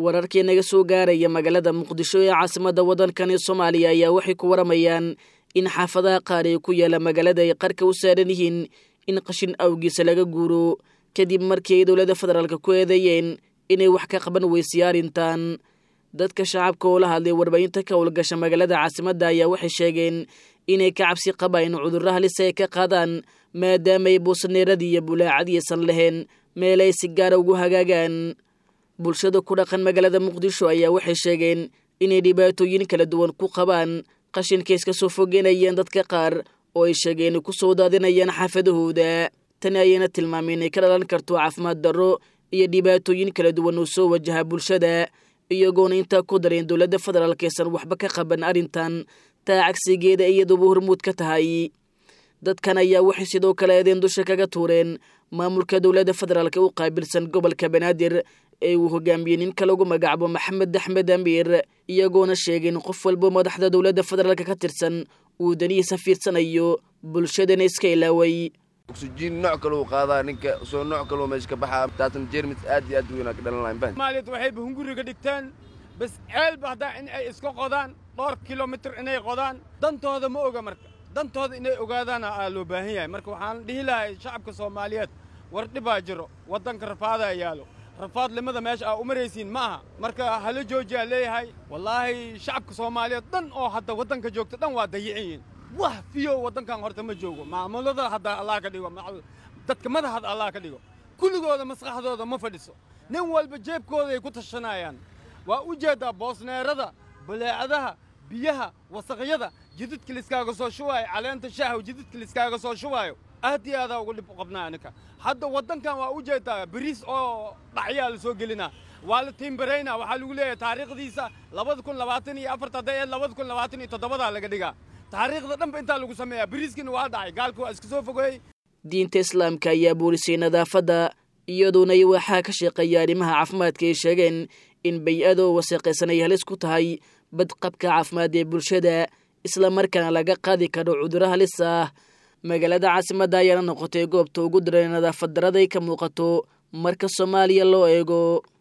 wararkii naga soo gaaraya magaalada muqdisho ee caasimadda waddankani soomaaliya ayaa waxay ku waramayaan in xaafadaha qaar ee ku yaala magaalada ay qarka u saaran yihiin in qashin awgiisa laga guuro kadib markii ay dowladda federaalk ku eedeeyeen inay wax ka qaban weysay arrintan dadka shacabka oo la hadlay warbaahinta ka howlgasha magaalada caasimadda ayaa waxay sheegeen inay ka cabsi qabaan cudurro halisa ay ka qaadaan maadaamaay buusaneeradii iyo bulaacadiisan lahayn meel ay si gaara ugu hagaagaan bulshada ku dhaqan magaalada muqdisho ayaa waxay sheegeen inay dhibaatooyin kala duwan ku qabaan qashinka iska soo fogeynayeen dadka qaar oo ay sheegeen ku soo daadinayaan xaafadahooda tani ayayna tilmaamay inay ka dhalan karto caafimaad darro iyo dhibaatooyin kala duwan oo soo wajaha bulshada iyagoona intaa ku dareen dowladda federaalk aysan waxba ka qaban arrintan taa cagsigeeda iyaduba hormuud ka tahay dadkan ayaa waxay sidoo kale eedeen dusha kaga tuureen maamulka dowladda federaalk u qaabilsan gobolka banaadir ee uu hogaamiyey ninka lagu magacaabo maxamed axmed amiir iyagoona sheegeen qof walba madaxda dowladda federaalk ka tirsan uu danihiisa fiirsanayo bulshadana iska ilaaway oksijiin nooc kaleu qaadaa ninka soo nooc kaloo meesha ka baxaa taasna jeermis aad iyo aad u weynaa ka dhalan lahayn soomaaliyad waxayba hunguriga dhigteen bas ceelba haddaa in ay iska qodaan dhowr kilomitir inay qodaan dantooda ma oga marka dantooda inay ogaadaana aa loo baahan yahay marka waxaan dhihi lahay shacabka soomaaliyeed war dhibaa jiro waddanka rafaadaa yaalo rafaadlimada meesha aa u maraysiin ma aha marka hala joojiyaa leeyahay wallaahi shacabka soomaaliyeed dhan oo hadda waddanka joogta dhan waa dayicinyiin wax fiyo waddankan horta ma joogo maamulada hadda allah ka dhigo dadka madaxad allah ka dhigo kulligooda maskaxdooda ma fadhiso nin walba jeebkooday ku tashanayaan waa u jeeddaa boosneerada baleecadaha biyaha wasaqyada jididka liskaaga soo shubaayo caleenta shaahow jididka liskaaga soo shubaayo aad iyo aadaa ugu dhib qabnaa aninka hadda waddankan waa u jeeddaa bariis oo dhacyaa la soo gelinaa waa la tiimbaraynaa waxaa lagu leeyahay taariikhdiisa labada kun labaatan iyo afarta hadday eed labada kun labaatan iyo toddobadaa laga dhigaa taariikhda dhanba intaa lagu sameeyaa bariiskiina waa dhacay gaalka waa iska soo fogeeyey diinta islaamka ayaa buurisay nadaafadda iyaduona waxaa ka shaqeeya arrimaha caafimaadka ay sheegeen in bay-ada oo wasaqaysan ay halis ku tahay badqabka caafimaad ee bulshada islamarkaana laga qaadi karo cudurro halis ah magaalada caasimadda ayaana noqotay goobta ugu daran nadaafad daraday ka muuqato marka soomaaliya loo eego